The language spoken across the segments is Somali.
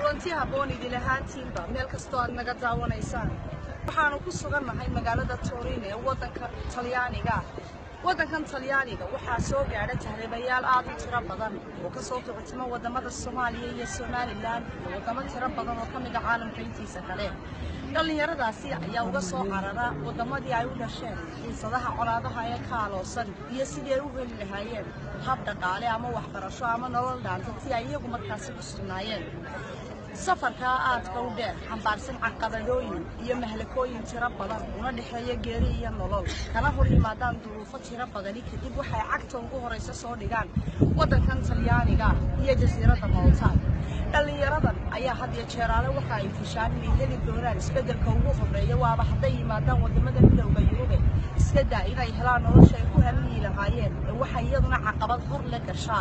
kulanti habboon idin ahaantiinba meel kastoo aad naga daawanaysaan waxaanu ku sugannahay magaalada turin ee waddanka talyaaniga waddankan talyaaniga waxaa soo gaadha tahriibayaal aad u tiro badan oo ka soo kicitimo waddamada soomaaliya iyo somalilan iyo waddamo tiro badan oo ka mid a caalamka intiisa kale dhallinyaradaasi ayaa uga soo carara waddamadii ay u dhasheen xiisadaha colaadaha ee ka aloosan iyo sidii ay u heli lahaayeen hab dhaqaale ama waxbarasho ama nolol dhaanta si ay iyagu markaasi ku sugnaayeen safarkaa aadka u dheer xambaarsan caqabadooyin iyo mahlakooyin tiro badan una dhexeeya geeri iyo nolol kana hor yimaadaan duruufo tiro badani kadib waxay cagta ugu horaysa soo dhigaan waddankan talyaaniga iyo jasiiradda malta dhallinyaradan ayaa had iyo jeeraale waxa ay fishaan inay heli doonaan isbeddelka ugu horreeya waaba hadday yimaadaan waddamada midowda yurube iska daa inay helaan nolosha ay ku hamiyi lahaayeen ee waxay iyaduna caqabad hor la gashaa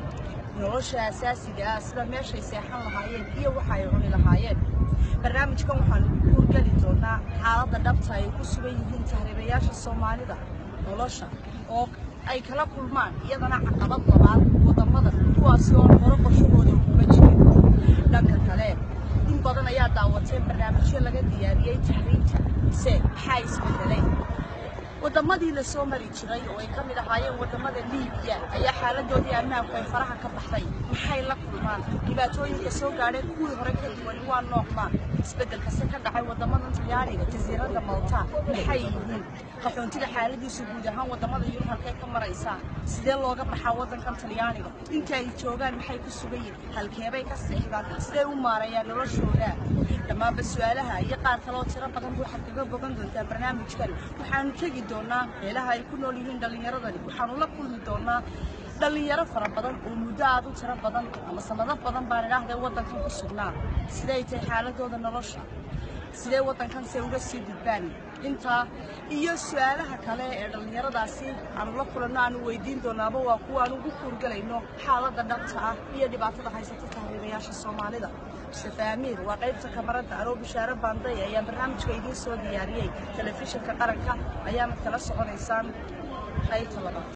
nolosha asaasiga ah sida meeshay seexan lahaayeen iyo waxa ay cuni lahaayeen barnaamijkan waxaanu ku hurgeli doonaa xaaladda dhabta ay ku sugan yihiin tahriibayaasha soomaalida nolosha oo ay kala kulmaan iyadana caqabad labaad waddamada kuwaasi oo hore qorshahooda kuma jirin dhanka kale in badan ayaa daawatay barnaamijyo laga diyaariyey tahriibta se maxaa isbedelay waddamadii la soo mari jiray oo ay ka mid ahaayeen waddamada liibiya ayaa xaaladoodii ammaanku ay faraha ka baxday maxay la kulmaan dhibaatooyinka soo gaadheen kuwii hore ka duwani waa noocmaan isbeddelkase ka dhacay waddamadan talyaaniga jasiiradda malta maxay yihiin qaxoontida xaaladiisu guud ahaan waddamada yurub halkay ka maraysaa sidee looga baxaa waddankan talyaaniga inta ay joogaan maxay ku sugan yihin halkeebay ka seexdaan sidee u maareeyaan noloshooda dhammaanba su-aalaha iyo qaar kaleoo tiro badan waxaad kaga bogan doontaa barnaamijkan waxaanu tegi doonaa meelaha ay ku nool yihiin dhallinyaradani waxaanu la kulmi doonaa dhallinyaro fara badan oo muddo aad u tiro badan ama sanado badan baan idhaahday waddankan ku sugnaa siday tahay xaaladooda nolosha sidee waddankan se uga sii gudbaan intaa iyo su-aalaha kale ee dhallinyaradaasi aanu la kulanno aanu weydiin doonaaba waa kuwa aan ugu kuurgelayno xaaladda dhabta ah iyo dhibaatada haysata tahriibayaasha soomaalida mustafa amiir waa qaybta kamarada anoo bishaare baanday ayaa barnaamijka idiin soo diyaariyey telefishinka qaranka ayaanad kala soconaysaan qaybta labaad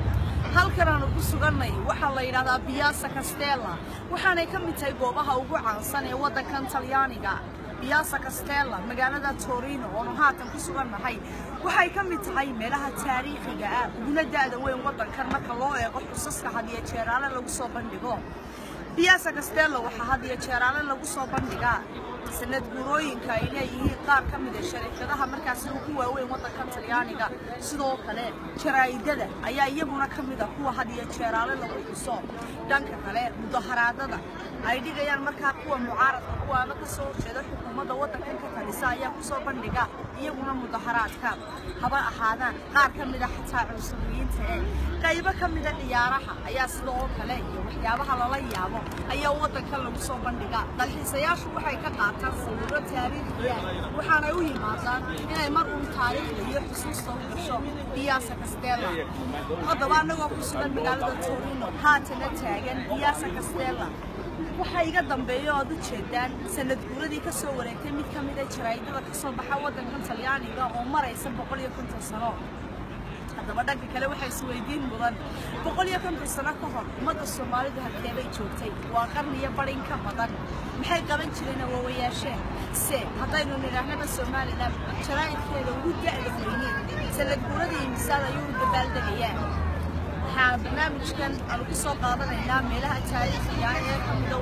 halkan aanu ku sugannay waxaa la yidhahdaa biyaasa castella waxaanay ka mid tahay goobaha ugu caansan ee waddankan talyaaniga biyaasa castella magaalada torino oonu haatan ku sugannahay waxay ka mid tahay meelaha taariikhiga ah uguna da'da weyn waddankan marka loo eego xusaska hadiyo jeeraale lagu soo bandhigo biyaasa castella waxaa hadiyo jeeraale lagu soo bandhigaa sanad gurooyinka ay leeyihiin qaar ka mid a shariikadaha markaasi ugu waaweyn waddankan talyaaniga sidoo kale jaraa'idada ayaa iyaguna ka mid a kuwa hadiyo jeeraale lagu xuso dhanka kale mudaharaadada ay dhigayaan markaa kuwa mucaaradka kuwaana ka soo horjeeda xukuumadda waddankan ka talisa ayaa kusoo bandhiga iyaguna mudaharaadka haba ahaadaan qaar ka mid a xataa cunsuriyiinta ee qaybo ka mida ciyaaraha ayaa sidoo kale iyo waxyaabaha lala yaabo ayaa waddankan lagu soo bandhiga dalxiisayaashu waxay ka qaataan sawirro taariikhiya waxaanay u yimaadaan inay mar uun taariikhda iyo xusuusta u gasho biyaasa castella haddaba annagoo ku sugan magaalada torino haatana taagan biyaasa castella waxaa iga dambeeya oad u jeedaan sanad guuradii ka soo wareegtay mid ka mid a jaraa'idada ka soo baxa waddankan talyaaniga oo maraysa boqol iyo konton sano haddaba dhanka kale waxaa isweydiin mudan boqol iyo konton sano ka hor ummadda soomaalidu halkeebay joogtay waa qarniyo badhin ka badan maxay qaban jireen awoowayaasheen se haddaynu nidhaahnaba somalilan jaraa'idkeeda ugu da'da weyneed sanad guuradii imisaad ayuu u dabaaldegayaa waxaa barnaamijkan aanu ku soo qaadanaynaa meelaha taariikhiga ee ka mida